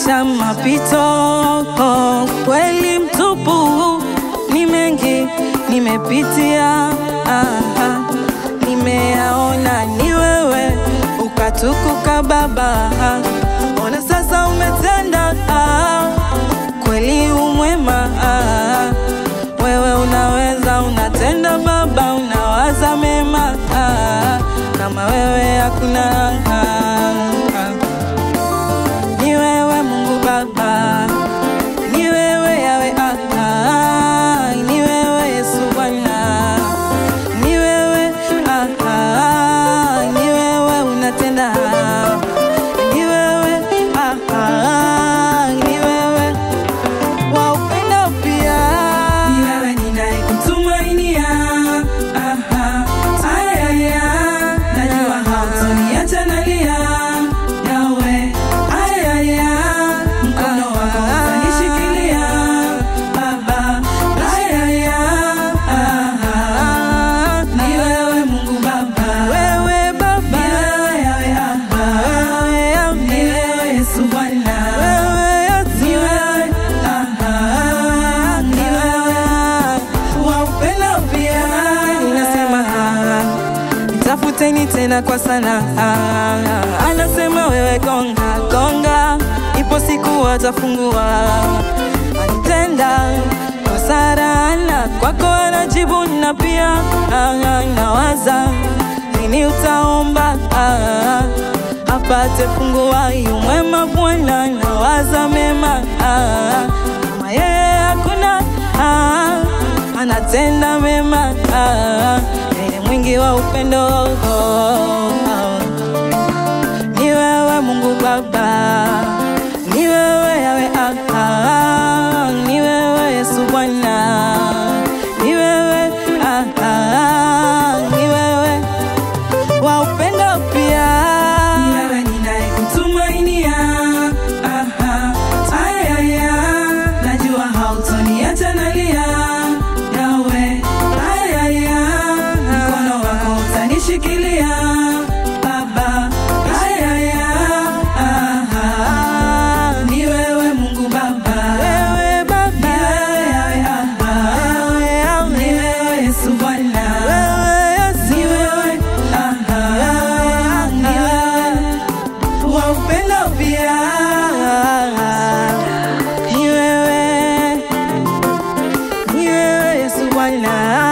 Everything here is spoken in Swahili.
maisha mapito, kweli mtupu, ni mengi nimepitia, aha, nimeyaona ni wewe ukatukuka Baba, ona sasa umetenda, ah, kweli umwema, ah, wewe unaweza, unatenda Baba, unawaza mema, ah, kama wewe hakuna ah, ah. Ni wewe Mungu Baba, ni wewe Yawe, ah, ah, ni wewe Yesu Bwana, ni wewe ah, ah, ni wewe unatenda, ni wewe ah, ah, ni wewe wa upendo pia, ni wewe ninayekutumainia, aha, ayaya, najua hautoniacha nalia, Yawe, ayaya, mkono wako utanishikilia, Baba, ayaya, aha, ni wewe Mungu Baba, wewe Baba, ni wewe Yawe, aha, wewe Yawe, ni wewe Yesu Bwana, wewe Yesu, ni wewe, aha, ni wewe wa upendo pia, ninasema ah, Tafuteni tena kwa sana ah, anasema wewe gonga gonga, ipo siku watafungua. Alitenda kwa Sara na kwako anajibu, na pia ah, nawaza nini utaomba ah, apate fungua. Yu mwema Bwana, nawaza mema ah, kama yeye hakuna ah, anatenda mema ah, yeye mwingi wa upendo oh, oh. Ni wewe Mungu Baba, ni wewe Yawe ah, ah, ni wewe Yesu Bwana, ni wewe ah, ah, ni wewe wa upendo pia, ni wewe ninayekutumainia, aha, ayaya, najua hautoniacha nalia, Yawe, ayaya, mkono wako utanishikilia, Baba, ayaya, aha, ni wewe Mungu Baba, wewe Baba, ni wewe Yawe, aha, ni wewe Yesu Bwana, wewe Yesu, ni wewe, aha, ni wewe wa upendo pia, ni wewe, ni wewe Yesu Bwana.